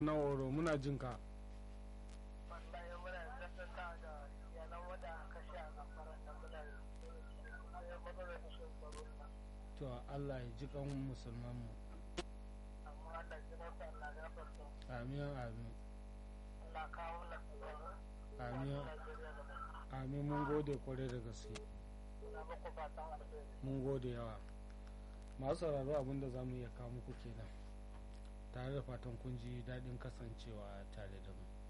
na oro muna jin ka wallahi muna gaskata da iyalan wanda aka kashe a gafaran nan muna da matsalar rashin tsaro na to Allah ya ji kan musulman mu amma Allah ji masa Allah gafarta amin amin Allah kawo na tsaro amin Najeriya da mu amin mun gode kwarai da gaske muna muku fatan alheri mun gode yawa masu sauraro abinda za mu iya kawo muku kenan tare da fatan kun ji daɗin kasancewa tare da mu